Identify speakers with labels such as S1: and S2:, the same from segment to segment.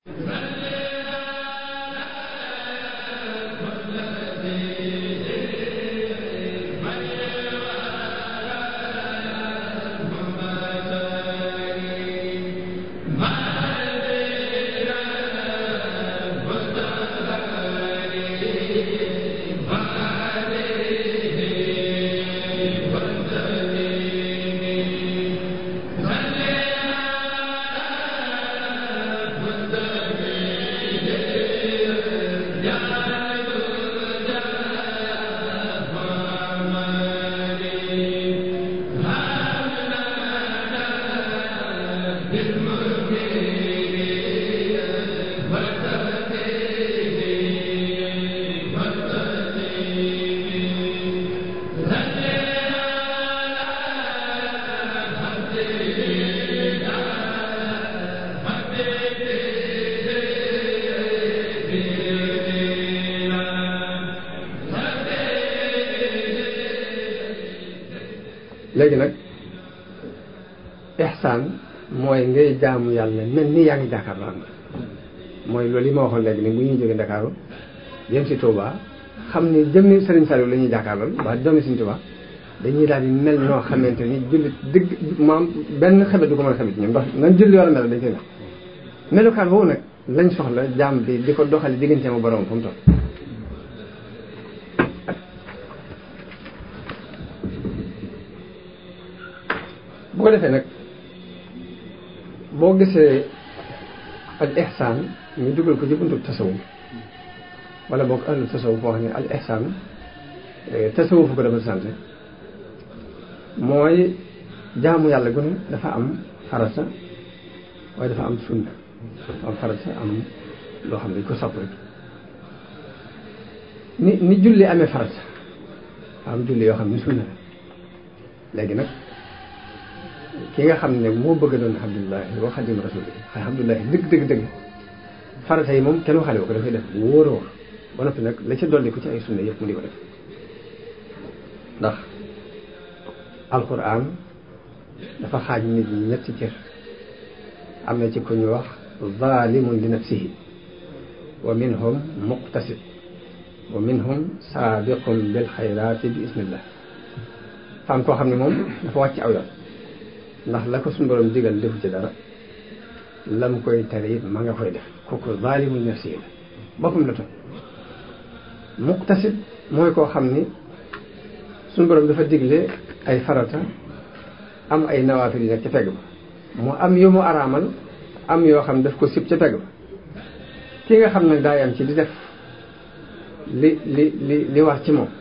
S1: léegi nag ihsaan mooy ngay jaamu yàlla mel ni yaa ngi jàkkaarloo am mooy loolu yi ma waxoon léegi ni bu ñuy jógee Ndakaaru jëm si Touba xam ni jëmmi Sëriñ Saliou la ñuy jàkkaarlool waa jëmmi Sëriñ Touba dañuy daal di mel ñoo xamante ni jullit dëgg maam benn xebet du ko mën a xebet ñoom ndax nan julli war a mel dañ koy mel melukaan boobu nag lañ soxla jaam bi di ko doxali diggante ma borom fu mu toll bu ko defee nag boo gisee al ihsaan ñu dugal ko ci buntu tasawuf wala boog ahlu tasawuf boo xam ne al ihsaan tasawuf ko dafa sant mooy jaamu yàlla gu ne dafa am farata waaye dafa am sunna am farata am loo xam ne ko sopp rek ni ni julli amee farata am julli yoo xam ne sunna la léegi nag ki nga xam ne moo bëgg doon alhamdulilah wa xadim rasuli alhamdulilah dëgg dëgg dëgg farata yi moom kenn waxale ko dafay def bu wóor a wóor ba noppi nag la ca dolli ko ci ay sunna yëpp mu di ko def ndax alquran dafa xaaj nit ñi ñetti cër am na ci ku ñu wax zalimun li nafsihi wa minhum muqtasid wa minhum saabiqun bil xayraati bi ismillah faam koo xam ne moom dafa wàcc aw yoon ndax la ko suñu borom digal defu ci dara lam koy tere it ma nga koy def kooku zalimun li nafsihi la boppam la toog muqtasid mooy koo xam ni suñu borom dafa digle ay farata am ay nawaafil yi nekk ca pegg ba mu am yu mu araamal am yoo xam daf ko sib ca pegg ba ki nga xam ne daa yam ci di def li li li li war ci moom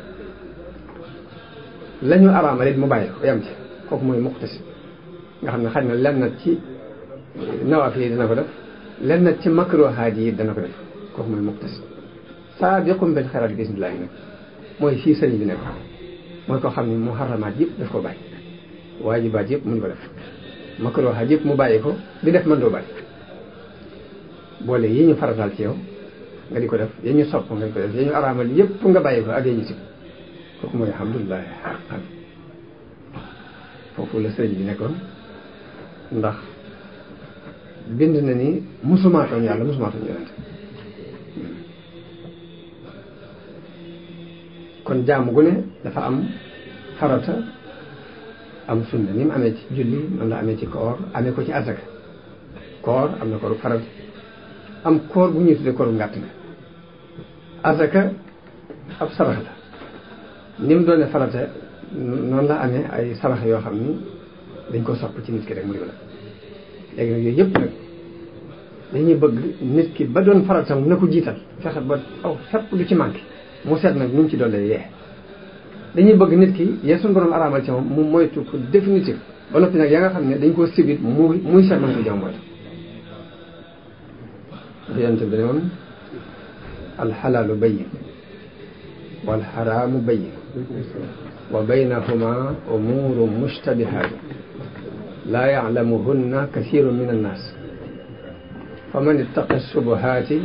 S1: la ñu araamal it mu bàyyi ko yam ci kooku mooy muqtasid nga xam ne xaj na lenn ci nawaafil yi dana ko def lenn ci makruhaat yi dana ko def kooku mooy muqtasid saabiqum bil xayraat bi bismillaahi nag mooy fii sëriñ bi nekk mooy ko xam ne muharramaat yëpp daf ko bàyyi waajibaat yëpp mu ñu ko def makruhaat yëpp mu bàyyi ko di def mën doo bàyyi boole yi ñu farataal ci yow nga di ko def yi ñu sopp nga di ko def yi ñu araamal yëpp nga bàyyi ko ak yi ñu sib kooku mooy alhamdulilah xaqan foofu la sëriñ bi nekkoon ndax bind na ni musumaatoon yàlla musumaatoon yonente kon jaamu gu ne dafa am farata am sunna ni mu amee ci julli noonu la amee ci koor amee ko ci azaka koor am na kooru farata am koor bu ñuy tuddee kooru ngàtt nga azaka ab sarax la ni mu doone farata noonu la amee ay sarax yoo xam ni dañ ko sopp ci nit ki rek mu di ko def léegi nag yooyu yëpp nag dañuy bëgg nit ki ba doon faratam na ko jiital fexe ba aw fépp lu ci manqué mu seet nag nu mu ci dollee yee dañuy bëgg nit ki yee suñu borom araamal ci moom mu moytu ko définitif ba noppi nag ya nga xam ne dañ koo sibit muy muy seet man ko jam moytu dafa yonte bi ne woon alxalaalu bayyin walxaraamu bayyin wa baynahuma umuuru mushtabihaat laa yaclamuhunna kasiiru min annaas fa man ittaqa subuhaati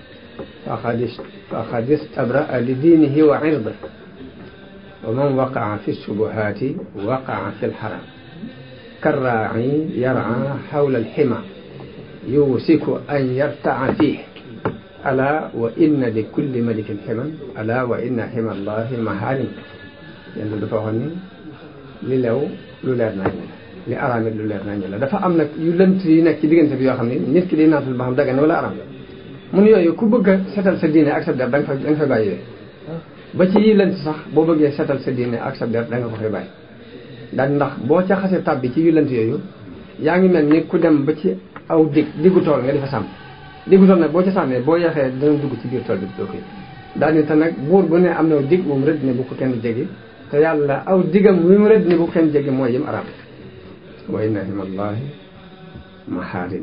S1: faqad istabraa li diinihi wa irdihi wa man waqaa fi subuhaati waqaa fi lxaraam karraaci yarcaa xawla alxima yusiku an yartaa fii ala wa inna li kulli malikin ximan ala wa inna xima allahi maharim yéen dafa waxoon ni li lew lu leer nañ li araamit lu leer nañ la dafa am nag yu lënt yi nekk ci diggante bi yoo xam ne nit ki di naatul ba xam dagan wala araam mun yooyu ku bëgg a setal sa diine ak sa der da nga fa da nga fay bàyyi yooyu ba ci yi lënt sax boo bëggee setal sa diine ak sa der da nga ko fay bàyyi daal ndax boo ca xasee tàbbi ci yu lënt yooyu yaa ngi mel ni ku dem ba ci aw dig diggu tool nga di fa sàmm diggu tool nag boo ca sàmmee boo yeexee dana dugg ci biir tool bi doo koy daal ni te nag buur bu ne am na dig moom rëdd ne bu ko kenn jegi te yàlla aw digam wi mu rëdd ne bu ko kenn jegi mooy yim araam wa inna himallahi mahaarim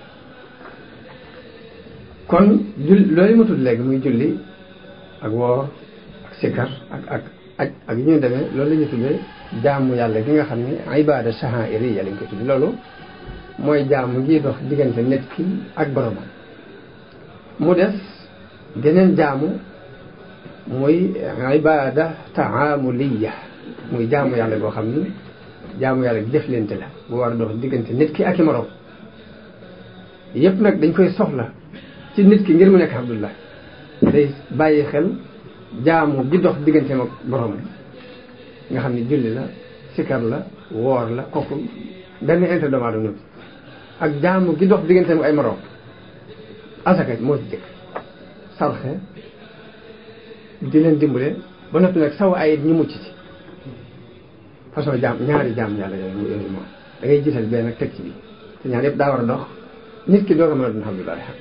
S1: kon jul loolu ma tudd léegi muy julli ak woor ak sikkar ak ak aj ak yu ñu demee loolu la ñu tuddee jaamu yàlla gi nga xam ne ibaada sha'airiyya lañ ko tudd loolu mooy jaamu ngi dox diggante nit ki ak boromam mu des geneen jaamu muy ibaada taamuliyya muy jaamu yàlla goo xam ni jaamu yàlla gi jëflante la bu war a dox diggante nit ki ak i morom yëpp nag dañ koy soxla ci nit ki ngir mu nekk abdullah day bàyyi xel jaamu gi dox diggante ak borom nga xam ni julli la sikar la woor la kooku benn intérêt doomu aadama ak jaamu gi dox diggante ak ay morom asaka moo ci jëkk sarxe di leen dimbale ba noppi nag saw ay ñu mucc ci façon jaam ñaari jaam yàlla yooyu yooyu moom da ngay jiital benn nag teg ci bi te ñaar yëpp daa war a dox nit ki doo ko mën a doon alhamdulilah xaq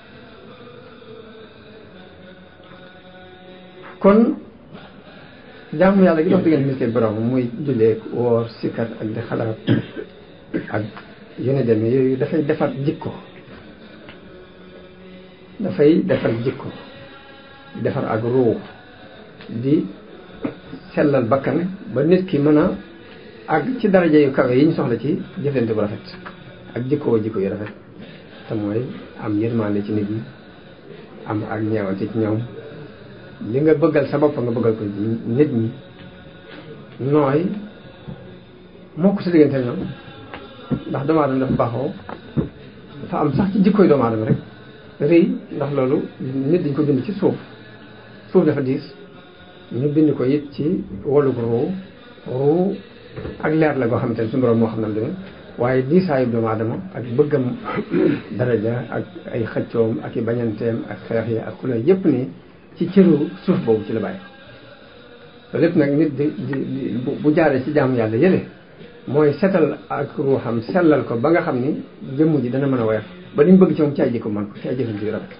S1: kon jaamu yàlla gi dox diggante nit ki borom muy jullee woor sikkat ak di xalaat ak yene demee yooyu dafay defar jikko dafay defar jikko defar ak ruux di sellal bakkan ba nit ki mën a àgg ci daraja yu kawe yi ñu soxla ci jëflante bu rafet ak jikkoo jikko yu rafet te mooy am yërmande ci nit ñi am ak ñeewante ci ñoom li nga bëggal sa bopp nga bëggal ko nit ñi nooy moo ko sa diggante ñoom ndax doomu aadama dafa baaxoo dafa am sax ci jikkoy doomu aadama rek rëy ndax loolu nit dañ ko bind ci suuf suuf dafa diis ñu bind ko it ci wolug ruu ruu ak leer la goo xamante ne suñu borom moo xam ne demee waaye diisaayu doomu aadama ak bëggam daraja ak ay xëccoom ak i bañanteem ak xeex yi ak xuloo yépp nii ci cëru suuf boobu ci la bàyyi loolu lépp nag nit di di bu jaaree ci jaamu yàlla yële mooy setal ak ruuxam sellal ko ba nga xam ni jëmm ji dana mën a woyof ba li ñu bëgg ci moom ci ay jikko man ko ci ay jëfante yu rafet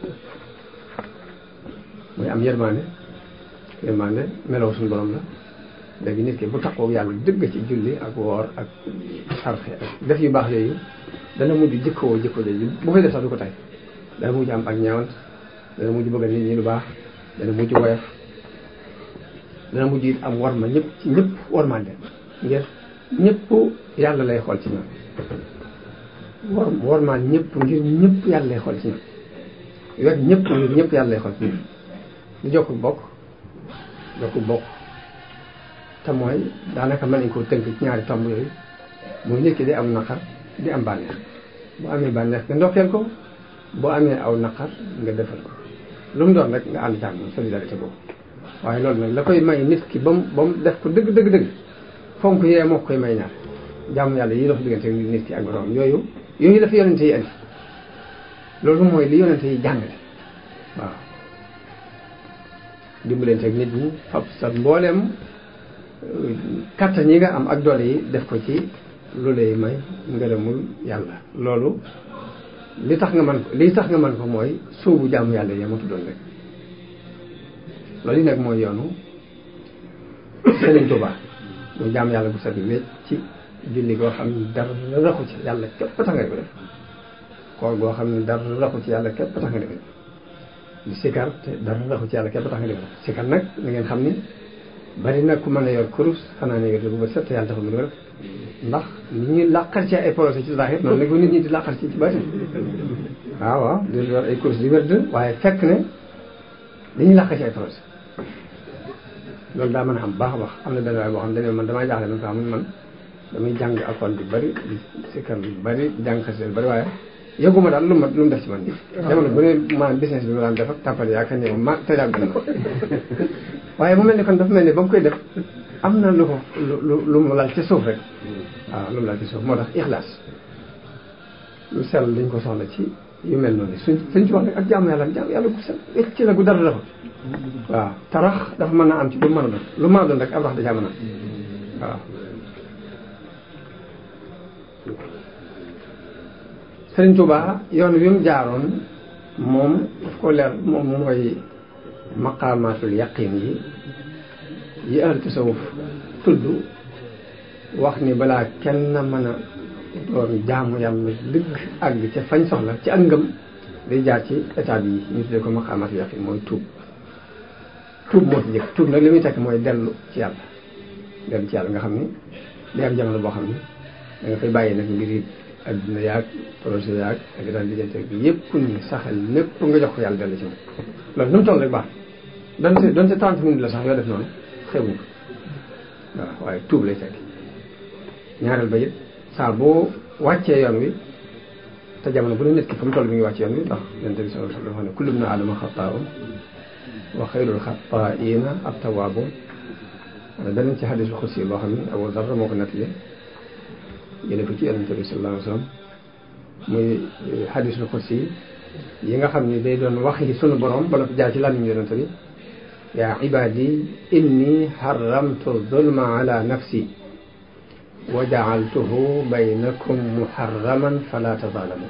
S1: muy am yërmande yërmande meloo suñu borom la léegi nit ki bu taxaw yàlla dëgg ci julli ak woor ak sarxe ak def yu baax yooyu dana mujj jikkoo jikko jooju bu koy def sax du ko tay dana mujj am ak ñeewant dana mujj bëgg nit ñi lu baax dana mujj woyof dana mujj it am warma ñëpp ci ñëpp warmande ngir ñëpp yàlla lay xool ci ñoom war warmaal ñëpp ngir ñëpp yàlla lay xool ci ñoom wet ñëpp ngir ñëpp yàlla lay xool ci ñoom di jokk bokk jokk bokk te mooy daanaka mën nañ koo tënk ci ñaari tomb yooyu muy nit ki di am naqar di am bànneex bu amee bànneex nga ndokkeel ko boo amee aw naqar nga defal ko lu mu doon rek nga ànd jàmm solidarité boobu waaye loolu nag la koy may nit ki ba mu ba mu def ko dëgg dëgg dëgg fonk yee moo koy may ñaar jàmm yàlla yi dox diggante nit ki ak borom yooyu yooyu dafa yonente yi andi loolu mooy li yonente yi jàngale waaw dimbalante ak nit ñi fab sa mbooleem kattan yi nga am ak doole yi def ko ci lu lay may ngërëmul yàlla loolu li tax nga man ko li tax nga man ko mooy suubu jaamu yàlla yi ma tuddoon rek loolu yi nag mooy yoonu Sëriñ Tuubaa muy jaamu yàlla bu set wécc ci julli goo xam ne dara raxu ci yàlla képp tax nga ko def koor goo xam ne dara raxu ci yàlla képp tax nga def di sikar te dara raxu ci yàlla képp tax nga def sikar nag na ngeen xam ni bari na ku mën a yor kurus xanaa ne yor bu ba set te yàlla taxul mu def ndax nit ñi làqal ci ay projet ci zahir noonu la ko nit ñi di làqal ci ci bari waaw waaw di yor ay kurus di wérd waaye fekk ne dañuy làqal ci ay projet loolu daa mën a xam baax a baax am na benn waay boo xam ne man damaa jaaxle man ko xam man damay jàng alxuraan bi bari di sikkar bi bari di jàng xasida bi bari waaye yëguma daal lu ma lu mu def ci man jamono bu ne maanaam business bi ma daan def ak tàmpale yaakaar ne ma tey daal gën ma waaye mu mel ni kon dafa mel ni ba mu koy def am na lu ko lu lu mu laal ci suuf rek waaw lu mu laal ci suuf moo tax ixlaas lu sell dañ ko soxla ci yu mel noonu suñ suñ ci wax rek ak jaamu yàlla jaamu yàlla gu sell ci la gu dara dafa waaw tarax dafa mën naa am ci lu mën a doon lu mën a doon rek ab rax da caa mën a waaw Sëriñ Tuubaa yoon wi mu jaaroon moom daf ko leer moom mooy maqaamaatul yaqin yi yi ahlu tasawuf tudd wax ni balaa kenn mën a doon jaamu yàlla dëgg àgg ca fañ soxla ci ak ngëm day jaar ci étape yi ñu tuddee ko maqaamaatul yaqin mooy tuub tuub moo ci jëkk tuub nag li muy tekk mooy dellu ci yàlla dellu ci yàlla nga xam ni day am jamono boo xam ni da nga fay bàyyi nag mbir yi adduna yaag projet yaag ak daal diggante bi yëpp ni saxal lépp nga jox ko yàlla dellu ci moom loolu nu mu toll rek baax donte donte trente minutes la sax yoo def noonu xewuñ ko waaw waaye tuub lay tekki ñaareel ba it saa boo wàccee yoon wi te jamono bu ne nit ki fa mu toll mi ngi wàcce yoon wi ndax yonent bi sallallahu alayhi wa sallam wax ne kullu ibnu aadama xataa'un wa xayrul xataa'iina at-tawwaabuun danañ ci xadisul xudsi boo xam ne Abu Zarr moo ko nettali jële ko ci yonent bi sallallahu alayhi wa sallam muy xadisul xudsi yi nga xam ne day doon wax yi sunu borom bala ko jaar ci làmmiñ yonent bi yaa ibaadi inni xaramtu zulma ala nafsi wa jaaltuhu baynakum muharraman fala tazaalamu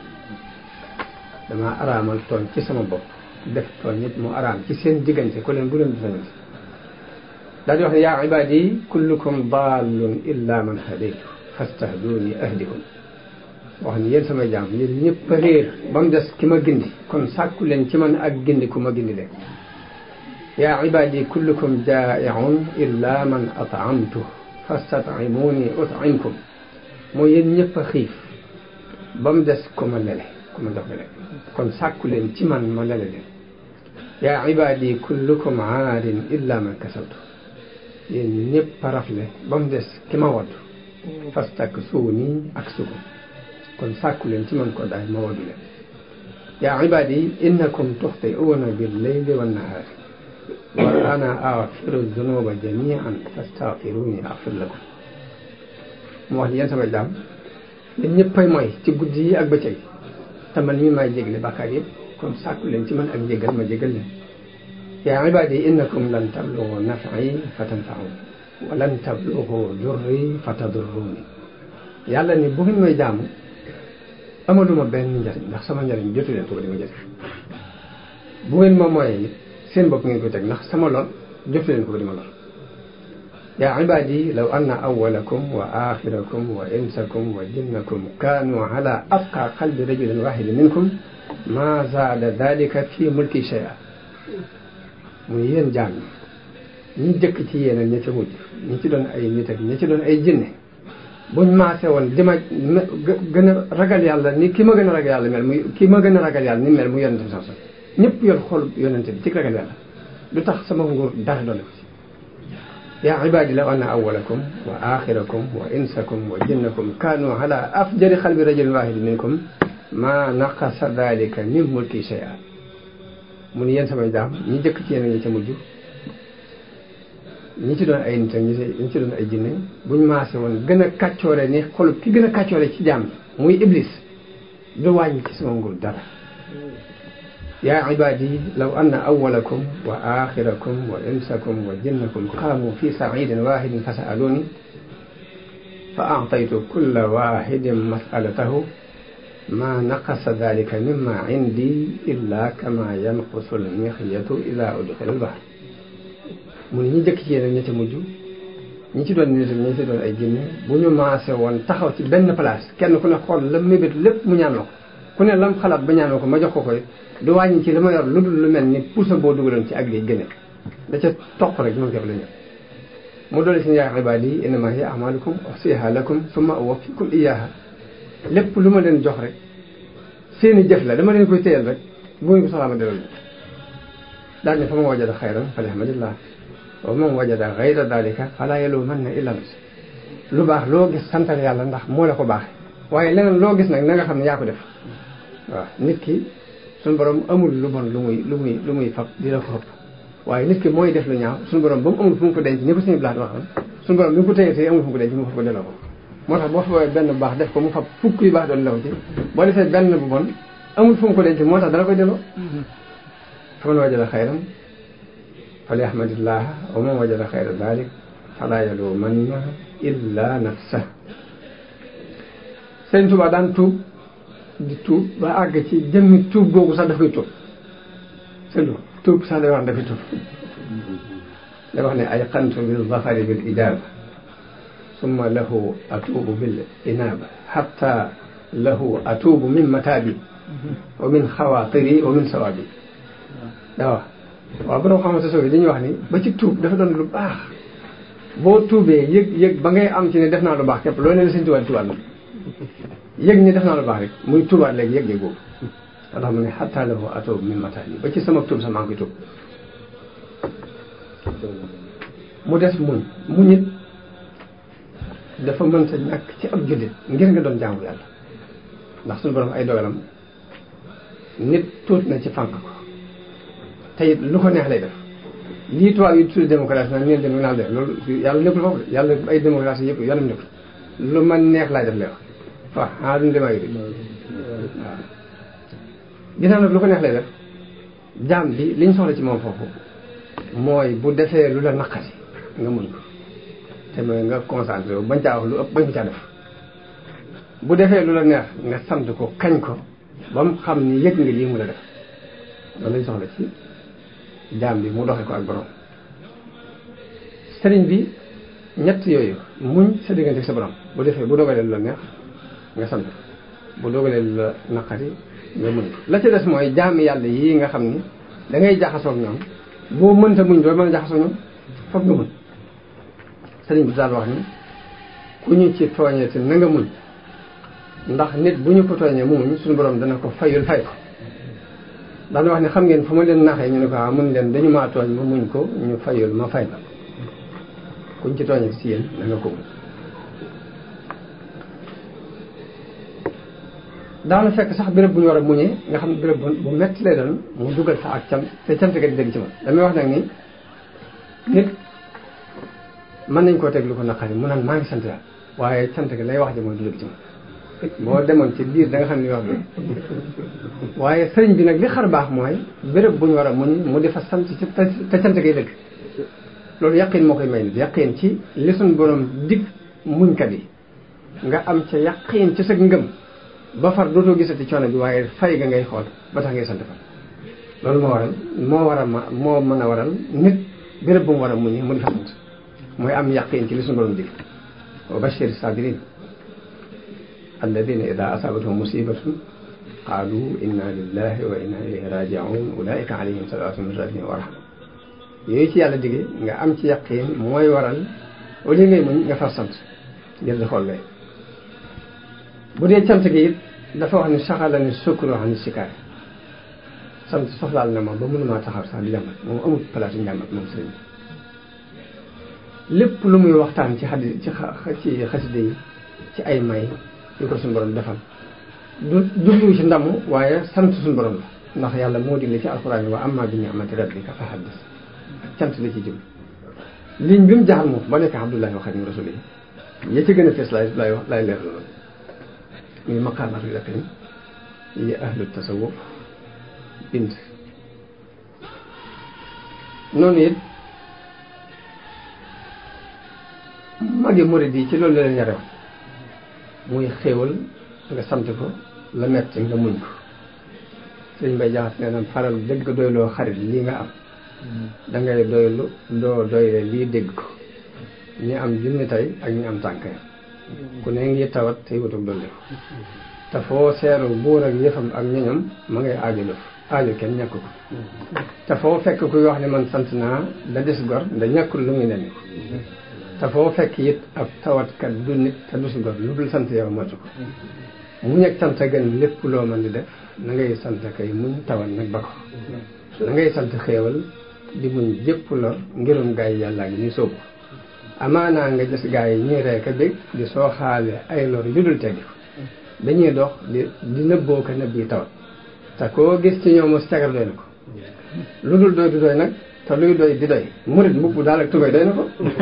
S1: dama araamal tooñ ci sama bopp def tooñ nit mu araam ci seen diggante ko leen bu leen disañante daal di wax ne yaa ibaadi kullukum dallun illa man hadaytu fastahduni ahdikum wax ni yéen samay jaam yéen ñëpp a réer ba mu des ki ma gindi kon sàkku leen ci man ak gindi ku ma gindi leen yaa ibaadi kullukum jaa'iun illa man at'amtu fastat'imuni ut'imkum mooy yéen ñëpp a xiif ba mu des ku ma lele ku ma jox lele kon sàkku leen ci man ma lele leen yaa ibaadi kullukum aarin illa man kasawtu yéen ñëpp a rafle ba mu des ki ma waddu fastaksuuni aksukum kon sàkku leen ci man ko daay ma waddu leen yaa ibaadi innakum tuxti'uuna bil-layli wan-nahaari wa ana aghfiru dunuba jamian fastaghfiruni aghfir lakum mu wax ni yéen sama jaam yéen ñëppay mooy ci guddi yi ak bëccëg te man mii maay jégle bàkkaar yëpp kon sàkku leen ci man ak jégal ma jégal leen yaa ibaadi innakum lan tablugu naf'i fa tanfa'uni wa lan tablugu durri fa tadurruni yàlla ni bu ngeen may jaamu amaluma benn njariñ ndax sama njariñ jotu leen ko ba di ma jëriñ bu ngeen ma mooyee seen bopp ngeen koy teg ndax sama lor jotu leen ko ba di ma lor yaa ibaadi law anna awwalakum wa axirakum wa insakum wa jinnakum kaanu ala atqa qalbi rajulin wahidin minkum ma zaada dalika fi mulki shay'a muy yéen jaam ñi ñi jëkk ci yéen ak ña ca mujj ñi ci doon ay nit ak ñi ci doon ay jinne buñ maase woon di ma gën a ragal yàlla ni ki ma gën a ragal yàlla mel muy ki ma gën a ragal yàlla ni mel mu yonente bi sax sax ñëpp yor xol yonente bi ci ragal yàlla lu tax sama nguur dara doole ko ci yaa ibaadi law anna awwalakum wa axirakum wa insakum wa jinnakum kaanu ala afjari xalbi rajulin wahidin minkum ma naqasa dalika min mulki shay'a mu ni yéen samay jaam ñi jëkk ci yéen ñi ca mujj ñi ci doon ay nit ak ñi ci doon ay jinne buñ maase woon gën a kàccoore ni xolub ki gën a kàccoore ci jaam muy iblis du wàññi ci sama nguur dara yaa ibaadi law anna awwalakum wa axirakum wa insakum wa jinnakum qaamu fi saidin wahidin fa sa'aluni fa a'taytu kulla wahidin mas'alatahu ma naqasa dalika mimma indi illa kama yanqusu almixyatu ida udxila albahr mu ne ñi jëkk ci yéen ña ca mujj ñi ci doon nit ñi ci doon ay jinne bu ñu maase woon taxaw ci benn place kenn ku ne xool la mébét lépp mu ñaan la ko ku ne lam xalaat ba ñaan ko ma jox ko koy du wàññi ci li ma yor lu dul lu mel ni pusa boo dugaloon ci ak gi gëne da ca toq rek moom képp la ñëw mu doole si yaa ibaadi innama hiya amalukum usiha lakum summa uwaffikum iyaha lépp lu ma leen jox rek seeni jëf la dama leen koy téyal rek bu ngeen ko soxlaa ma delal daal ne fa ma wajada xayran falhamdulillah wa man wajada gayra dalika fala yalumanna illa nafsa lu baax loo gis santal yàlla ndax moo la ko baaxee waaye leneen loo gis nag na nga xam ne yaa ko def waaw nit ki suñu borom amul lu bon lu muy lu muy lu muy fab di la ko xëpp waaye nit ki mooy def lu ñaaw suñu borom ba mu amul fu mu ko denc ni ko suñu blaat waxoon suñu borom bi mu ko téye téye amul fu mu ko denc mu fa ko delloo ko moo tax boo fa benn bu baax def ko mu fab fukk yu baax doon law ci boo defee benn bu bon amul fu mu ko denc moo tax dala koy delloo fa man wajada xayran fali ahmadillah wa man wajada xayra dalik fala yalumanna illa nafsa Sëriñ Tuubaa daan tuub di tuub ba àgg ci jëmmi tuub googu sax dafay tuub sëñ tuub sax day wax dafay tuub day wax ne ay xantu bil zafari bil ijaaba summa lahu atuubu bil inaaba xatta lahu atuubu min mataabi wa min xawaatiri wa min sawaabi daa wax waaw borom xamante soo dañuy wax ni ba ci tuub dafa doon lu baax boo tuubee yëg yëg ba ngay am ci ne def naa lu baax képp loolu ne la sëñ Tuubaa di tubaat yëg ni def naa lu baax rek muy tuubaat léegi yëg yëg boobu ndax mu ne xatta lahu atuubu min mataabi ba ci sama tuub sax maa ngi koy tuub mu des muñ muñ it dafa mënta ñàkk ci ab jullit ngir nga doon jaamu yàlla ndax suñu borom ay dogalam nit tuut na ci fànk ko te it lu ko neex lay def lii tubaab yi tudde démocratie nag neen dem naa def loolu yàlla nekkul foofu de yàlla ay démocratie yëpp yoonam nekkul lu man neex laay def lay wax waaw xanaa duñu demaa yi waaw ginnaaw nag lu ko neex lay def jaam bi liñ soxla ci moom foofu mooy bu defee lu la naqari nga muñ ko te mooy nga concentré wu bañ caa wax lu ëpp bañ ko caa def bu defee lu la neex nga sant ko kañ ko ba mu xam ni yëg nga lii mu la def loolu lañ soxla ci jaam bi mu doxee ko ak borom sëriñ bi ñett yooyu muñ sa diggante ak sa borom bu defee bu dogalee lu la neex nga sant bu dogalee lu la naqari nga muñ ko la ci des mooy jaami yàlla yii nga xam ni da ngay jaxasoo ak ñoom boo mënta muñ doo mën a jaxasoo ñoom foog nga muñ sëriñ bi daal wax ni ku ñu ci tooñee te na nga muñ ndax nit bu ñu ko tooñee mu muñ suñu borom dana ko fayul fay ko daan wax ne xam ngeen fu ma leen naxee ñu ne ko ah mun leen dañu maa tooñ ma muñ ko ñu fayul ma fay la kuñ ci tooñee si yéen na nga ko muñ daana fekk sax béréb bu ñu war a muñee nga xam ne béréb bu metti lay doon mu dugal sax ak cant te cant ga di dégg ci moom damay wax nag ni nit mën nañ koo teg lu ko naqari mu naan maa ngi sant yàlla waaye cant ga lay wax ji mooy du dégg ci moom boo demoon ci biir da nga xam ne wax bi waaye sëriñ bi nag li xar baax mooy béréb bu ñu war a muñ mu di fa sant ci te cant gay dëgg loolu yaqin moo koy may nit yaqin ci li suñ borom dig muñkat yi nga am ca yaqin ci sa ngëm ba far dootoo gisati coono bi waaye fay ga ngay xool ba tax ngay sant fa loolu moo waral moo war a ma moo mën a waral nit béréb bu mu war a muñee mu di fa sant mooy am yaqin ci li suñu borom dig wa bashir sabirin alladina ida asabathum musibatun qaalu inna lillahi wa inna ilayhi rajiun ulaika alayhim salawatu min rabbihim wa rahma yooyu ci yàlla dige nga am ci yaqin mooy waral au lieu ngay muñ nga far sant ngir di xool lay bu dee cant gi it dafa wax ni saxala ni sukkur wax ni sikaar sant soxlaal na ma ba mënumaa taxaw sax di jàmbat moom amul place njàmbat moom sëriñ bi lépp lu muy waxtaan ci xadi ci ci xaside yi ci ay may yu ko suñu borom defal du jublu ci ndamu waaye sant suñu borom la ndax yàlla moo digle ci alxuraan wa amma bi ni'mati rabbika fa haddis cant la ci jublu ligne bi mu jaxal moom ba nekk abdullahi wa xadim rasul yi ya ci gën a fees laay laay wax laay leer loolu muy maqaamaatu yaqin yi ahlu tasawuf bind noonu it magi murid yi ci loolu la leen yare woon muy xéewal nga sant ko la metti nga muñ ko sëñ bay jaxas nee na faral dëgg doyloo xarit lii nga am dangay doylu doo doyle lii dégg ko ñi am junni tey ak ñi am tànk ku ne ngi tawat tey wutug dolli ko te foo seeru buur ak yëfam ak ñoñam ma ngay aajo lëf aajo kenn ñàkk ko te foo fekk kuy wax ne man sant naa da des gor da ñàkkul lu muy nenni ko te foo fekk it ab tawatkat du nit te du si gor lu dul sant yow matu ko muñ ak sant gën lépp loo mën di def na ngay sant kay muñ tawat nag ba ko na ngay sant xéewal di muñ jëpp lor ngirum gaay yi yàllaa ngi ñu sóobu amaanaa nga gis gaay yi ñuy reeka bég di soo xaale ay lor yu dul tegg dañuy dox di di nëbboo ko nëbb yi tawat te koo gis ci ñoom mos cagar doy na ko lu dul doy du doy nag te luy doy di doy murit mbubb daal ak tubay doy na ko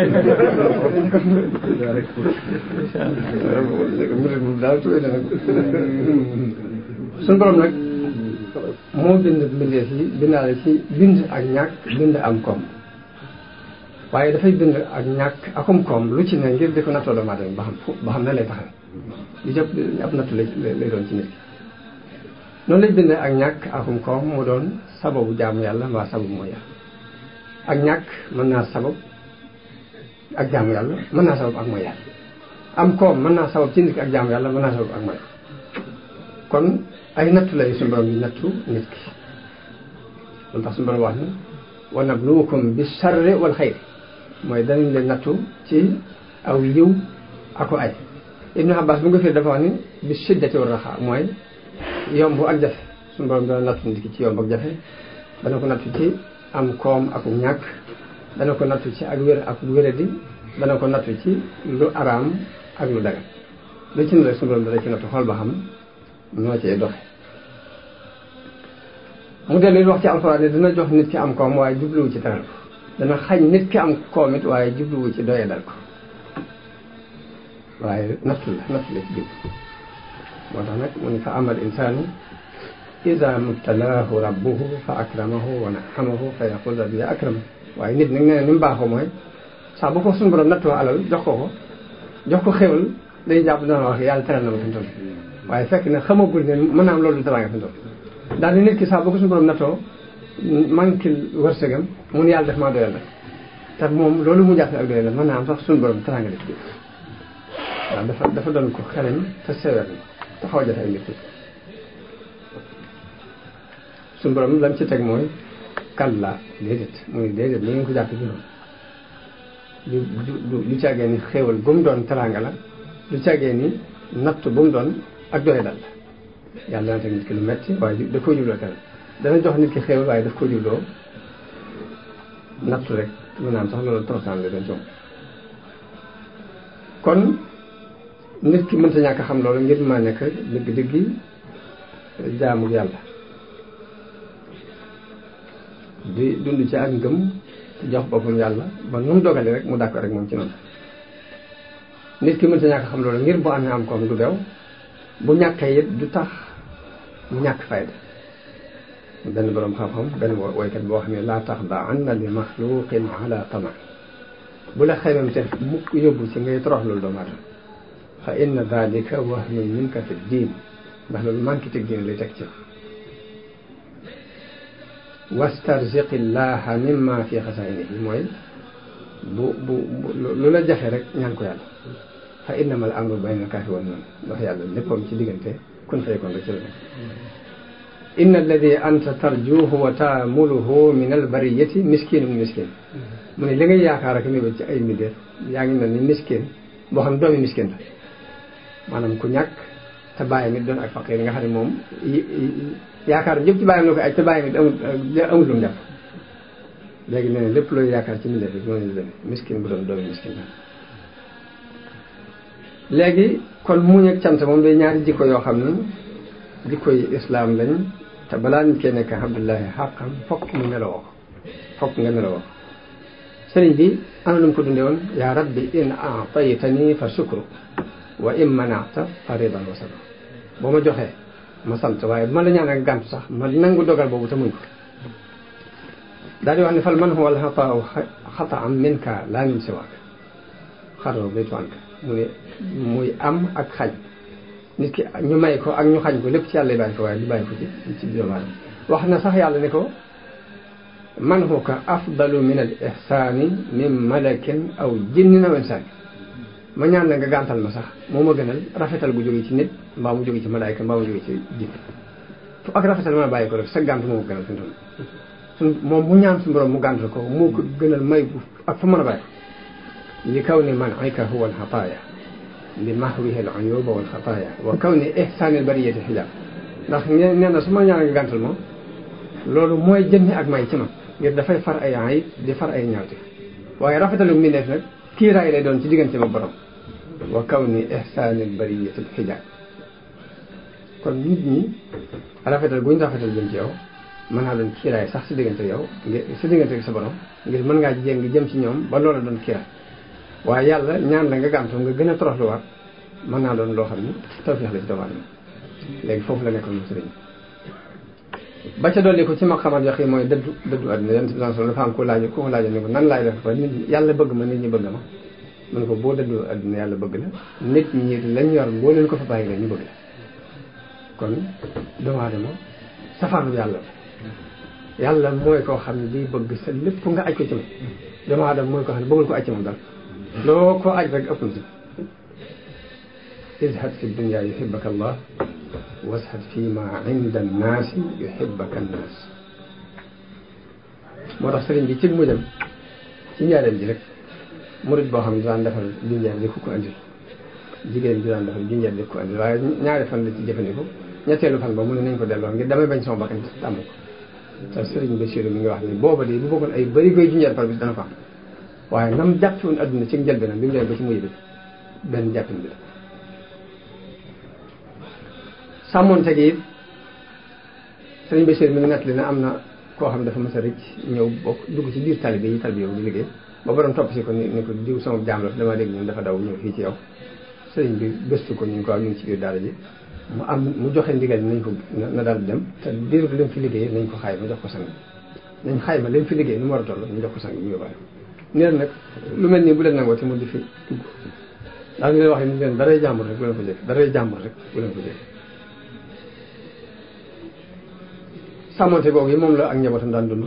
S1: murit mbubb daal ak tubay doy na ko suñu borom nag moo bind mbindeef yi bindaale ci bind ak ñàkk bind am koom waaye dafay bind ak ñàkk akum koom lu ci ne ngir di ko nattoo doomu aadama ba xam fu ba xam ne lay taxaw li jëpp ab nattu lay lay doon ci nit ki noonu lay bindee ak ñàkk akum koom mu doon sababu jaamu yàlla mbaa sababu mooy yàlla ak ñàkk mën naa sabab ak jaamu yàlla mën naa sabab ak mooy yàlla am koom mën naa sabab ci nit ki ak jaamu yàlla mën naa sabab ak mooy kon ay nattu lay suñu borom bi nattu nit ki loolu tax suñu borom wax ni wa nabluukum bi sarri wal xayri mooy danañ leen nattu ci aw yiw ako ay ibnu abbas bu nga firi dafa wax ni bi shiddati wa raxa mooy yomb ak jafe suñu borom dana nattu nit ki ci yomb ak jafe dana ko nattu ci am koom ak ñàkk dana ko nattu ci ak wér ak wéradi dana ko nattu ci lu araam ak lu dagan lu ci ne rek suñu borom dana ci nattu xool ba xam noo cee doxe mu dellu wax ci alxuraan ne dina jox nit ki am koom waaye jubluwu ci teral ko dana xañ nit ki am koom it waaye jubluwu ci doye dal ko waaye nattu la nattu la ci jub moo tax nag mu ne fa amal insaanu ida mubtalaahu rabbuhu fa akramahu wa naamahu fa yaqul rabbi akrama waaye nit nag nee na ni mu baaxoo mooy saa bu ko suñu borom nattoo alal jox ko ko jox ko xéwal day jàpp dana wax yàlla teral na ma fi mu toll waaye fekk na xamagul ne mën naa am loolu teraanga fi mu toll daal di nit ki saa bu ko suñu borom nattoo manquil wërsëgam mun yàlla def maa doyal nag te moom loolu mu jàpp ak doyal la mën naa am sax suñu borom teraanga la ci waaw dafa dafa doon ko xereñ te sewet te xaw a jot ay mbir suñu borom lam ci teg mooy kalla déedéet muy déedéet lu ngeen ko jàpp ci noonu du du du càggee ni xéewal bu mu doon teraanga la du càggee ni natt bu mu doon ak doy dal la yàlla dana teg nit ki lu metti waaye da koo jubloo teral dana jox nit ki xéewal waaye daf ko jubloo nattu rek mën naa am sax loolu torosaan la doon ci moom kon nit ki mënta ñàkk xam loolu ngir ma nekk dëgg-dëggi jaamu yàlla di dund ci ak ngëm jox boppam yàlla ba nu mu dogale rek mu dàkk rek moom ci noonu nit ki mënta ñàkk xam loolu ngir bu amee am koom du bew bu ñàkkee it du tax mu ñàkk fayda benn boroom xam-xam benn woykat boo xam ne laa tax da anna li maxluqin ala tama bu la xeymam te mukk yóbbu ci ngay torox loolu doomu aadama fa inna dalika wahmun minka fi diin ndax loolu manqué teg diine lay teg ci wastarziqi llaha mimma fi xasainihi mooy bu bu lu la jafe rek ñaan ko yàlla fa innama al amru bayna kaafi wan noonu ndax yàlla léppam ci diggante kun faykoon rek ci la nekk inna alladi anta tarjuhu wa taamuluhu min albariyati miskinun miskin mu ne li ngay yaakaar ak mébét ci ay mbindeef yaa ngi mel ni miskin boo xam ne doomi miskin la maanaam ku ñàkk te bàyyi mi doon ak faqir nga xam ne moom yaakaar yëpp ci bàyyi na ko aj te bàyyi mi amul amul lu mu jàpp léegi nee na lépp looy yaakaar ci mbindeef rek noonu la demee miskin bu doon doomi miskin la léegi kon muñ ak cant moom day ñaari jikko yoo xam ne jikko yi islaam lañ te balaa nit kee nekk alhamdulilahi xaqam fokk mu meloo ko fokk nga meloo ko sëriñ bi ana lu mu ko dundee woon yaa rabbi in aataytani fa shukru wa in manata fa ridan wa sabr boo ma joxee ma sant waaye bu ma la ñaan ak gàntu sax ma nangu dogal boobu te muñ ko daal di wax ne fal man huwa alxataau xataan minka laa min siwaak xaroo baytu anka mu ne muy am ak xañ nit ki ñu may ko ak ñu xañ ko lépp ci yàlla bàyyi ko waaye du bàyyi ko ci ci doomu aadama wax na sax yàlla ne ko man huka afdalu min al ihsaani min malakin aw jinnin aw insaani ma ñaan la nga gàntal ma sax moo ma gënal rafetal bu jóge ci nit mbaa mu jóge ci malaayka mbaa mu jóge ci jinn fu ak rafetal mën a bàyyi ko rek sa gànt moo ko gënal fi mu toll moom mu ñaan suñu borom mu gàntal ko moo ko gënal may bu ak fu mën a bàyyi li kaw ni man ayka huwa al xataaya li mahwihi al uyuba wal xataaya wa kaw ni ihsaani al bariyati xijaab ndax nee na su ma ñaan nga gàntal ma loolu mooy jëmmi ak may ci man ngir dafay far ay ayib di far ay ñaawte waaye rafetalu mi neef nag kiiraay lay doon ci diggante ma borom wa kaw ni ihsaani al bariyati xijaab kon nit ñi rafetal bu ñu rafetal jëm ci yow mën naa doon kiiraay sax si diggante yow ngir si diggante ak sa borom ngir mën ngaa jéng jëm ci ñoom ba loola doon kiiraay waaye yàlla ñaan la nga gàmtu nga gën a toroxluwaat mën naa doon loo xam ni tawfeex la ci doomu aadama léegi foofu la nekkoon mu sëriñ ba ca dolli ko ci ma xamat yoo xam mooy dëddu dëddu àdduna yonent bi sallallahu alayhi wasallam dafa am ko laaj ko laaj ni ko nan laay def ba nit yàlla bëgg ma nit ñi bëgg ma mu ne ko boo dëddu àdduna yàlla bëgg la nit ñi lañ yor boo leen ko fa bàyyi la ñu bëgg la kon doomu aadama safaanu yàlla yàlla mooy koo xam ne day bëgg sa lépp nga aj ko ci moom doomu aadama mooy koo xam ne bëggul ko aj ci moom dara loo ko aj rek ëpp na ci izhad fi dunya yuhibbaka allah washad fi ma inda annaasi yuhibbaka annaas moo tax sëriñ bi ci mu dem ci njaareem ji rek murid boo xam ne daan defal junjeer di ku ko andil jigéen bi daan defal junjeer di ku ko andil waaye ñaari fan la ci jëfandiku ñetteelu fan ba mu ne nañ ko delloo ngir damay bañ sama bakkan tàmm ko te sëriñ Bachir mi ngi wax ni booba de bu bëggoon ay bëri koy junjeer par bis dana ko am waaye nam jàpp woon adduna ci njëlbeenam bi mu demee ba ci mujj bi benn jàppin bi la sàmmoonte gi it sëriñ Bachir mi ngi nettali ne am na koo xam dafa mës a rëcc ñëw bokk dugg ci biir talibe yi talibe yow di liggéey ba borom topp si ko ni ni ko diw sama jaam la dama dégg ñun dafa daw ñëw fii ci yow sëriñ bi gëstu ko ñu ko ñu ngi ci biir daara ji mu am mu joxe ndigal nañ ko na daal dem te diiru lim fi liggéey nañ ko xayma jox ko sang nañ xayma lim fi liggéey nu mu war a toll ñu jox ko sang mu yóbbaale neen nag lu mel nii bu leen nangoo te mu di fi dugg daal ñu leen wax ni leen daray jàmbur rek bu leen ko jëf daray jàmbur rek bu leen ko jëf sàmmonte googu yi moom la ak njabootam daan dund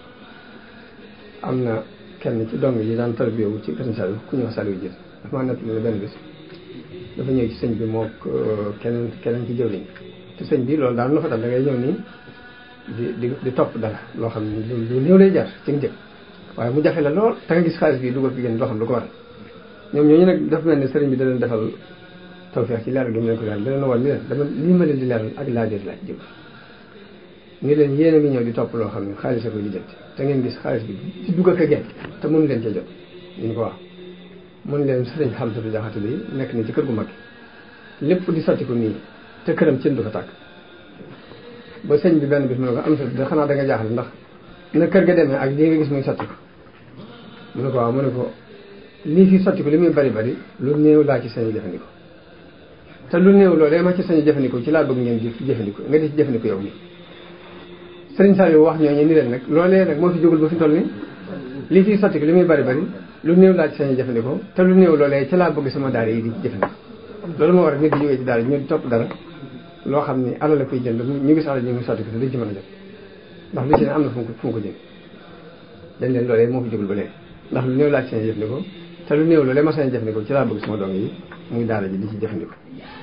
S1: am na kenn ci dong yi daan tarbiyewu ci kër Saliou ku ñuy wax Saliou Dieng dafa maa nettali ne benn bés dafa ñëw ci sëñ bi moo keneen keneen ci jëwriñ te sëñ bi loolu daal na fa dal da ngay ñëw nii di di di topp dara loo xam ne lu néew lay jar ci njëkk waaye mu jafe la lool te nga gis xaalis bi dugal fi génn loo xam lu ko waral ñoom ñooñu nag dafa mel ne sëriñ bi da leen defal tawfeex ci leeral gi mu leen ko leeral da leen wan ni leen dama lii ma leen di leeral ak laajër laaj jëm ni leen yéen a ngi ñëw di topp loo xam ne xaalis a koy lijjanti te ngeen gis xaalis bi ci dugg ak a génn te mënu leen cee jot ñu ko wax mun leen sëriñ Xamsatu Jaxate bi nekk ni ci kër gu mag lépp di sotti ko nii te këram cin du fa tàkk ba sëñ bi benn bis mu ne ko am sa da xanaa da nga jaaxle ndax na kër ga demee ak lii nga gis muy sotti ko mu ne ko waaw mu ne ko lii fi sotti ko li muy bari bari lu néew laa ci sañu jëfandikoo te lu néew loolee ma ci sañu jëfandikoo ci laa bëgg ngeen di jëfandikoo nga di ci jëfandikoo yow mi sëriñ Saliou wax ñooñu ni leen nag loolee nag moo fi jógul ba fi toll ni lii fi sotti ko li muy bari bari lu néew laa ci sañu jëfandikoo te lu néew loolee ci laa bëgg sama daara yi di jëfandikoo loolu moo war a nit di jógee ci daara ñu di topp dara loo xam ni alal la koy jënd ñu gis alal ñu ngi sotti ko te duñ ci mën a jot ndax lu ci ne am na fu mu ko fu mu ko jënd dañ leen loolee moo fi jógul ba léegi ndax lu néew laa ci sañu jëfandikoo te lu néew loolee ma sañu jëfandikoo ci laa bëgg sama doom yi muy daara ji di ci jëfandikoo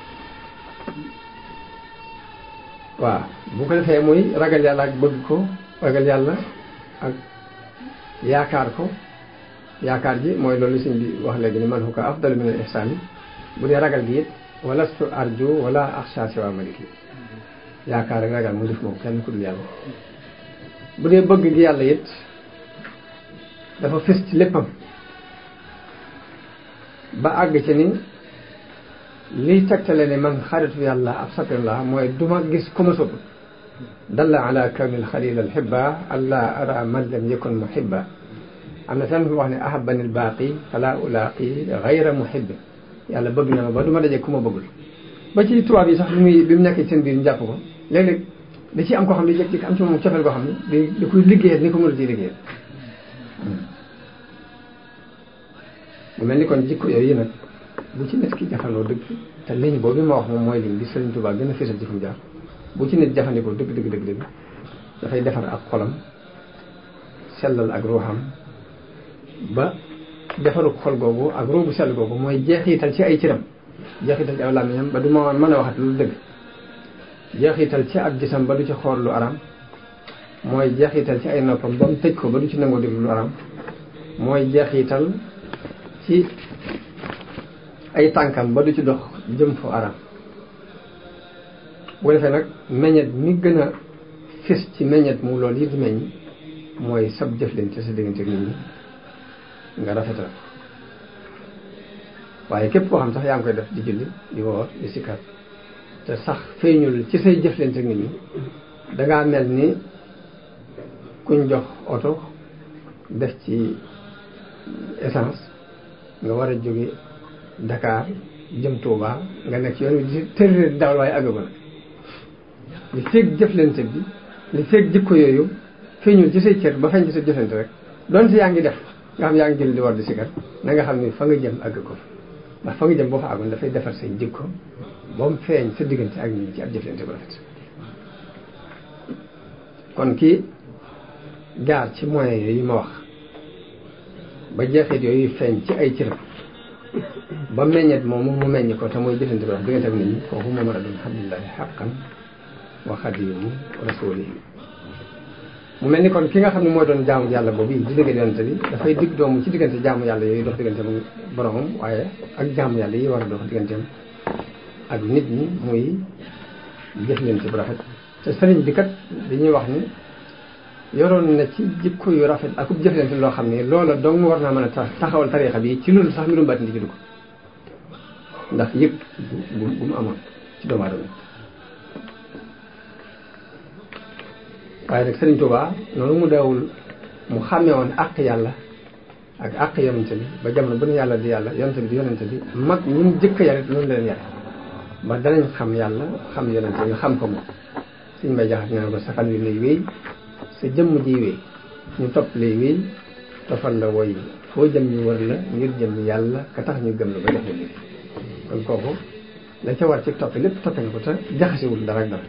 S1: waaw bu ko defee muy ragal yàlla ak bëgg ko ragal yàlla ak yaakaar ko yaakaar ji mooy loolu sëñ bi wax léegi ni man hu ko afdalu min al ihsaan bu dee ragal gi it walastu arju wala axsha siwa maliki yaakaar ak ragal mu def moom kenn ku dul yàlla bu dee bëgg gi yàlla it dafa fës ci léppam ba àgg ci ni liy tegtale ne man xaritu yàlla ab sapin la mooy duma gis ku ma sopp dalla ala kawni alxalil alxibba alla ara man lam yakun muhibba am na fenn fu wax ne ahabani albaaqi fala ulaaqi gayra muhibbi yàlla bëgg na ma ba du ma daje ku ma bëggul ba ci tubaab yi sax bi muy bi mu nekkee seen biir ñu jàpp ko léeg-léeg da ciy am koo xam ne jékki-jékki am ci moom cofeel koo xam ne da da koy liggéeyal ni ko mën a ciy liggéeyal mu mel ni kon jikko yooyu nag bu ci nit ki jafandoo dëgg te liñ boobu ma wax moom mooy liñ bi Sëriñ Tuubaa gën a fésal ci fu mu jaar bu ci nit jafandikoo dëgg dëgg dëgg dëgg dafay defar ak xolam sellal ak ruuxam ba defaru xol googu ak ruubu sell googu mooy jeexital ci ay cëram jeexital ci aw làmmiñam ba du ma mën a waxat lu dëgg jeexital ci ab gisam ba du ci xool lu aram mooy jeexital ci ay noppam ba mu tëj ko ba du ci nangoo déglu lu aram mooy jeexital ci ay tànkam ba du ci dox jëm fu aram bu defee nag meññet mi gën a fis ci meññet mu loolu yi di meññ mooy sab jëflante sa diggante ak nit ñi nga rafetal waaye képp koo xam sax yaa ngi koy def di julli di woor di sikkat te sax feeñul ci say jëflante nit ñi dangaa mel ni kuñ jox oto def ci essence nga war a jóge Dakar jëm Touba nga nekk yoon wi di tërëre dawal waaye àggagu na li feeg jëflante bi li feeg jikko yooyu feeñul ci say cër ba feeñ ci sa jëflante rek doon si yaa ngi def nga xam yaa ngi jël di war di sikar na nga xam ni fa nga jëm àgg ko ndax fa nga jëm boo fa àggoon dafay defar say jikko ba mu feeñ sa diggante ak ñi ci ab jëflante bu rafet kon kii jaar ci moyens yooyu ma wax ba jeexit yooyu feeñ ci ay cëram ba meññet moomu mu meññ ko te mooy jëflante bu rafet diggante ak nit ñi kooku moo mën a doon alhamdulilahi xaqan wa xadimu rasulihi mu mel ni kon ki nga xam ne mooy doon jaamu yàlla boobu di dëgg yonente bi dafay digg doomu ci diggante jaamu yàlla yooyu dox diggante mu boromam waaye ak jaamu yàlla yi war a dox digganteem ak nit ñi muy jëflante bu rafet te sëriñ bi kat dañuy wax ni yoroon na ci jikko yu rafet ak ub jëflante loo xam ne loola dong war naa mën a taxawal tariixa bi ci loolu sax mbirum baatin di ci dugg ndax yëg bu bu mu amoon ci doomu aadama waaye nag Sëriñ Tuubaa noonu mu dawul mu xàmmee woon àq yàlla ak àq yonente bi ba jamono bu ne yàlla di yàlla yonente bi di yonente bi mag ñi mu jëkk yare noonu leen yare ba danañ xam yàlla xam yonente bi xam ko moom suñ may jaxat ne ko sa fan wi lay wéy sa jëmm ji wéy ñu topp lay wéy tofal la woy foo jëm ñu wër la ngir jëm yàlla ka tax ñu gëm la ba jox la liggéey kon kooku la ca war ci toppe lépp toppe na ko te jaxasewul dara ak dara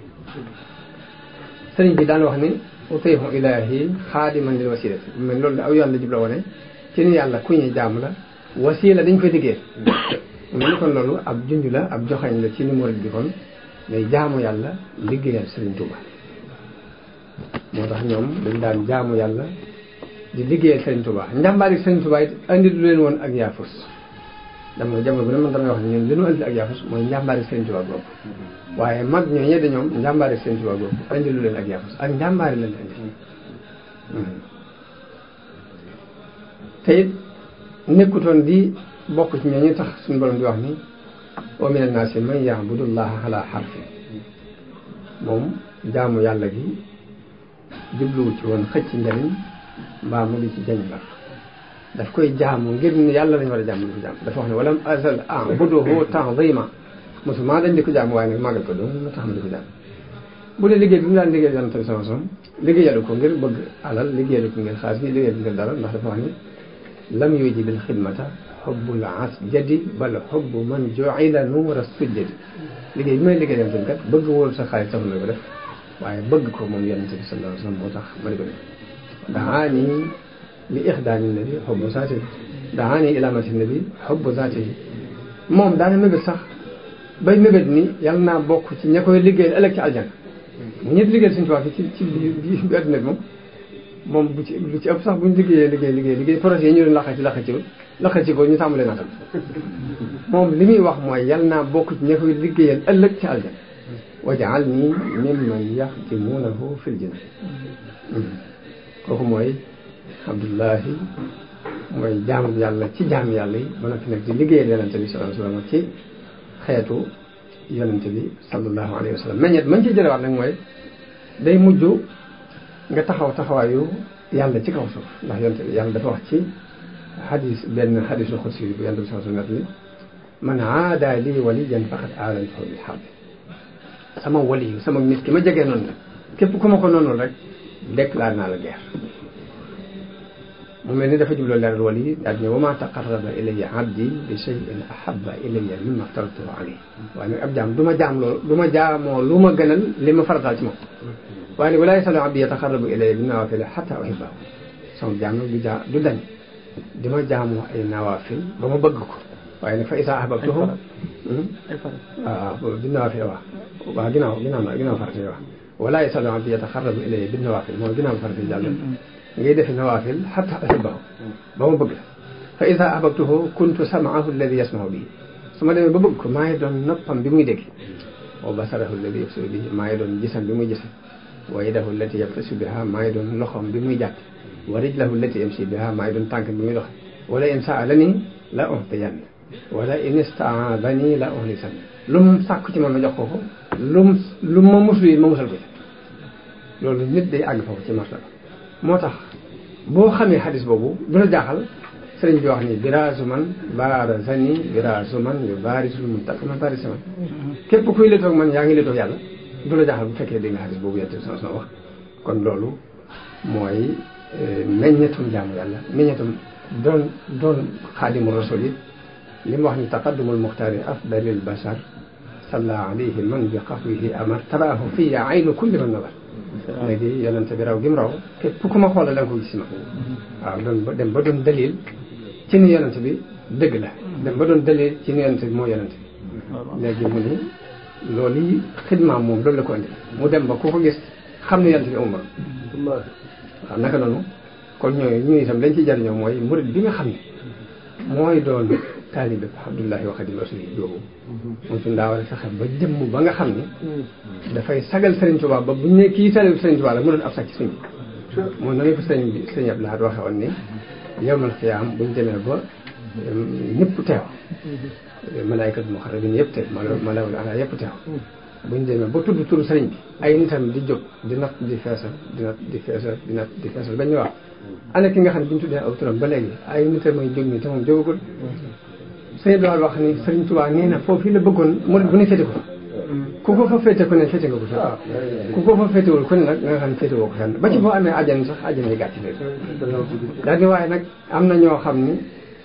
S1: sëriñ bi daan wax ni utiihu ilaahi xaadiman lil wasilati mais loolu aw yoon la jubla wone ci ni yàlla ku ñuy jaam la wasila dañ koy liggéey mu ni kon loolu ab junj la ab joxañ la ci ni murid bi kon ngay jaamu yàlla liggéeyal sëriñ Tuuba moo tax ñoom dañ daan jaamu yàlla di liggéeyal sëriñ Tuuba njàmbaari sëriñ Tuuba it andi lu leen woon ak yaafus dama jamono bu ne man damay wax ne ñun li ñu andi ak yaafus mooy njàmbaari sëriñ Tuuba boobu waaye mag ñoo ñedde ñoom njàmbaari sëriñ Tuuba boobu andi lu leen ak yaafus ak njàmbaari lañ andi te it nekkutoon di bokk ci ñooñu tax suñu borom di wax ni wa mina naasi man ya'budullaha ala harfi moom jaamu yàlla gi jubluwu ci woon xëcc njariñ mbaa mu di ci jañ la daf koy jaamu ngir ne yàlla lañu war a jaamu di ko jaamu dafa wax ne walam azal a'buduhu ta'zima mosuma dañ di ko jaamu waaye nag màggal ko doom ma tax ma di ko jaamu bu dee liggéey bi mu daan liggéey yonent bi sama som liggéeyalu ko ngir bëgg alal liggéeyalu ko ngir xaalis bi liggéeyalu ko ngir dara ndax dafa wax ni lam yujibil xidmata xubbul asjadi bal xubbu man ju'ila nuura sujjadi liggéey bi may liggéey yonent bi kat bëgg wóolu sa xaalis taxul ma ko def waaye bëgg ko moom yonent bi sallallahu alayhi wa sallam moo tax ma di ko def daani li ixdaani nabi xubbu zaatihi daani ilaamati nabi xubbu zaatihi moom daana mébét sax bay mébét ni yàlla naa bokk ci ña koy liggéey ëllëg ci aljana mu ñëpp liggéey suñu tubaab ci ci bi bi adduna bi moom moom bu ci lu ci ëpp sax buñ liggéeyee liggéey liggéey liggéey projet yi ñu doon laxa ci laxa ci laxa ci ko ñu tàmbalee naatal moom li muy wax mooy yàlla naa bokk ci ña koy liggéeyal ëllëg ci aljana wajaal nii mimman yaxtimuunahu fil janna kooku mooy Abdullahi mooy jaamu yàlla ci jaam yàlla yi ba noppi nag di liggéeyal yonente bi sallallahu alayhi wa sallam ci xeetu yonente bi sallallahu alayhi wa sallam meññet mañ ci jëlewaat nag mooy day mujj nga taxaw taxawaayu yàlla ci kaw suuf ndax yonente bi yàlla dafa wax ci xadis benn xadisu xudsi bu yonente bi sallallahu alayhi wa sallam ni man aada lii waliyan faqad aadantuhu bil harb sama wali yu sama nit ki ma jegee noonu la képp ku ma ko noonu rek déclaré naa la guerre mu mel ni dafa jubloo leeral wali yi daal ne wa ma taqarraba ilayya abdi bi shay'in ahabba ilayya mimma aftaratuhu alayhi waaye nag ab jaam du ma jaam loolu du ma jaamoo lu ma gënal li ma farataal ci moom waaye nag wala yasalu abdi yataqarrabu ilayya bi nawaafil hatta uhibbahu sama jaam nag du jaa du dañ di ma jaamoo ay nawaafil ba ma bëgg ko waaye nag fa isa ahbabtuhu waaw bi nawaafil waaw waaw ginnaaw ginnaaw na ginnaaw farata yi waaw wala yasalu abdi yataqarrabu ilayya bi nawaafil mooy ginnaaw farata yi jàll ngay defi nawaafil xatta uhibbahu ba ma bëgg la fa ida ahbabtuhu kuntu samaahu alladi yasmahu bihi su ma demee ba bëgg ko maa ngi doon noppam bi muy dégg wa basarahu alladi yabsiru bihi maa ngi doon gisam bi muy gise wa yadahu allati yabtasu biha maa ngi doon loxoom bi muy jàpp wa rijlahu allati yamshi biha maa ngi doon tànk bi muy doxe wala in saalani la utiyanna wala in istaadani la uhlisan lu mu sàkku ci man ma jox ko ko lu mu lu ma musul yi ma musal ko ci loolu nit day àgg foofu ci martaba moo tax boo xamee xadis boobu du la jaaxal sëriñ bi wax ni biraasu man baarazani biraasu man yu baarisul muntaqima baarisa man képp kuy léetoog man yaa ngi léetoog yàlla du la jaaxal bu fekkee dégg nga xadis boobu yette sama sama wax kon loolu mooy meññetum jaamu yàlla meññetum doon doon xaadimu rasul yi li mu wax ni taqaddumul muxtaari afdalil bashar salla alayhi man bi xafwihi amar taraahu fiya aynu kulli man nawar léegi yonente bi raw gi mu raw képp ku ma xoolal da nga ko gis ma waaw doon ba dem ba doon dalil ci ni yonente bi dëgg la dem ba doon dalil ci ni yonente bi moo yonente bi léegi mu ni loolu yi xidmaam moom loolu la ko indi mu dem ba ku ko gis xam ne yonente bi amul morom waaw naka noonu kon ñooyu ñu itam lañ ci jariñoo mooy murid bi nga xam ne mooy doon taalibe Abdullahi wa Xadim Rasul yi boobu moom suñu daa war a fexe ba jëmm ba nga xam ne dafay sagal Serigne Touba ba bu ñu ne kii taalibe Serigne Touba la mu doon ab sàcc suñ bi moom noonu ko sëriñ bi sëriñ Abdou Lahad waxe woon ni yawmal xiyaam buñ demee ba ñëpp teew malaaykat muxarrabin yëpp teew malaawul ala yëpp teew buñ demee ba tudd turu sëriñ bi ay nitam di jóg di natt di feesal di natt di feesal di natt di feesal ba ñu wax ana ki nga xam ne bi ñu tuddee aw turam ba léegi ay nitam mooy jóg ni te moom jógagul sëriñ Abdou Lahad wax ni sëriñ Tuubaa nee na foofu la bëggoon murid bu ne féete ko ku ko fa féete ku ne féete nga ko fa ku ko fa féetewul ku ne nag nga xam ne féete woo ko fenn ba ci boo amee àjjana sax àjjana yi gàtt léegi daal di waaye nag am na ñoo xam ni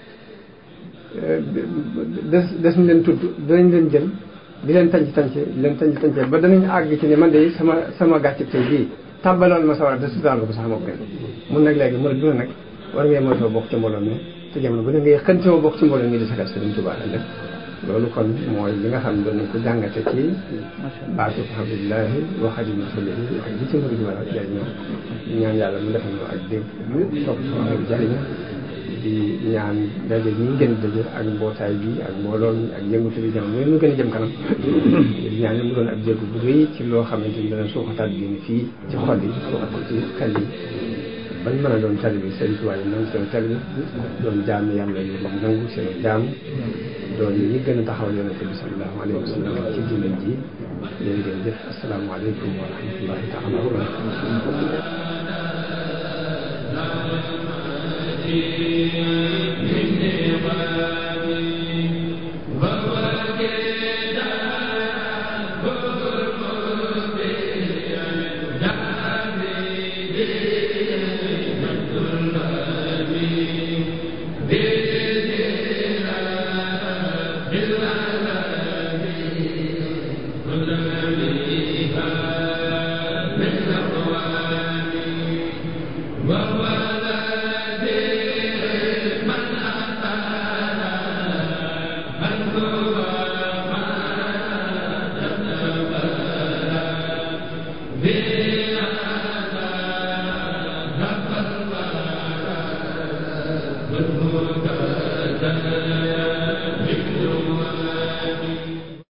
S1: des des ñu leen tudd dinañ leen jël di leen tànc tànc di leen tànc tànc ba danañ àgg ci ne man de sama sama gàcce tey bii tàbbaloon ma sawar de sudaal ko sax moo kenn mun nag léegi murid bu ne nag war ngay moytoo bokk ci mbooloo mi te jamono bu ne ngay xëntewoo bokk ci mbooloo mi di sagal Sëriñ Tuubaa ëllëg loolu kon mooy li nga xam ne doon nañ ko jàngate ci baatu alhamdulilahi wa xadimu rasulihi ak li ci murid war a jëriñoo ñaan yàlla mu defal ñu ak dégg topp ak jëriñu di ñaan daje ñi gën daje ak mbootaay bi ak mbooloo mi ak yëngatu bi jamono mu gën a jëm kanam di ñaan mu doon ab jéego bu rëy ci loo xamante ni dana suuxataat bi fii ci xol yi suuxat ko ci xel yi bañ mën a doon talibi Sëriñ Tuubaa yi nangu seen talibi doon jaami yàlla yi nangu seen jaam doon ñi gën a taxawal yonente bi sallallahu alayhi wa sallam ci diine ji yéen ngeen jëf asalaamaaleykum wa rahmatullahi taala wa
S2: Thank you.